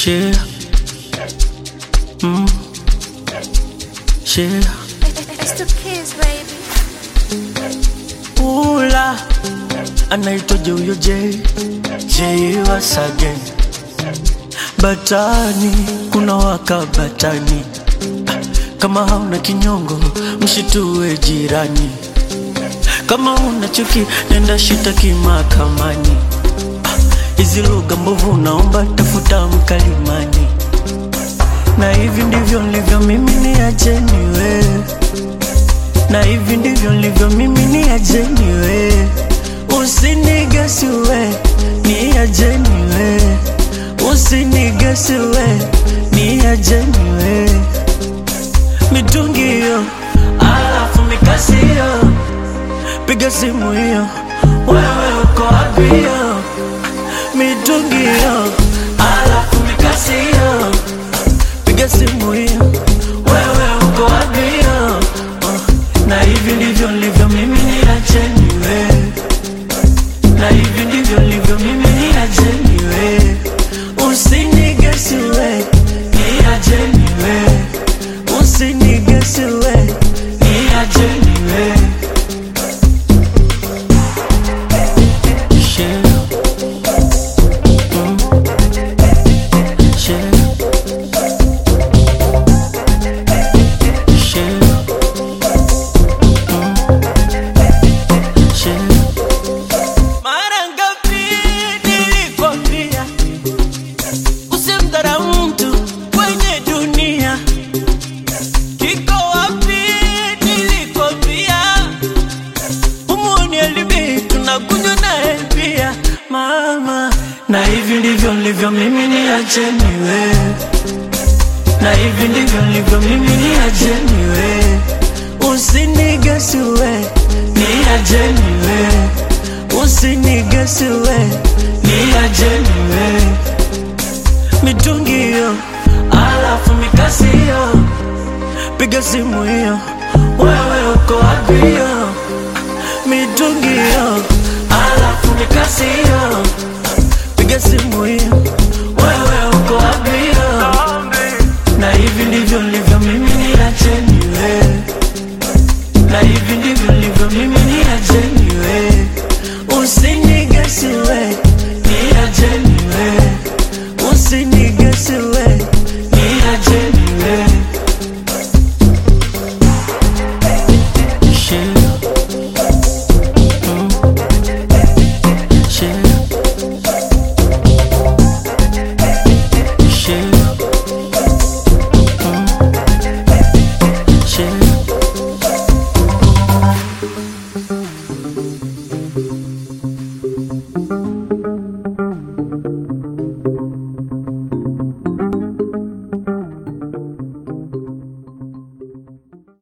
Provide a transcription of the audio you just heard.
Share. Mm. Share. It's the kids, baby. Ula anaitwaje huyo J J once again. Batani kuna waka batani, kama hauna kinyongo mshitue jirani, kama una chuki nenda shitaki mahakamani. Hizi lugha mbovu naomba tafuta mkalimani, na hivi ndivyo nilivyo mimi, niacheni wewe na hivi ndivyo nilivyo mimi, ni ajeni we, usinigesi we, ni ajeni we, usinigesi we, ni ajeni we, mitungi hiyo, alafu mikasi hiyo, piga simu hiyo, wewe uko wapi hiyo, mitungi hiyo, alafu mikasi hiyo, piga simu hiyo, wewe uko wapi hiyo, uh, na hivi ndivyo nilivyo mimi, ni ajeni we, na hivi ndivyo nilivyo mimi, ni ajeni we, usinigesi we, ni ajeni we, usinigesi we, ni ajeni we. Share. Mm. Share. Share. Share. Mara ngapi nilikwambia usimdharau mtu kwenye dunia? Kiko wapi nilikwambia umuoni alibi tunakunywa naye pia mama, na hivi ndivyo nilivyo mimi, ni acheni we, na hivi ndivyo nilivyo mimi, ni acheni we, usinigesi we, ni ajeni we, usinigesi we, ni ajeni we, mitungi hiyo, alafu mikasi hiyo, piga simu hiyo, wewe uko wapi hiyo, mitungi hiyo, alafu mikasi hiyo, piga simu hiyo, wewe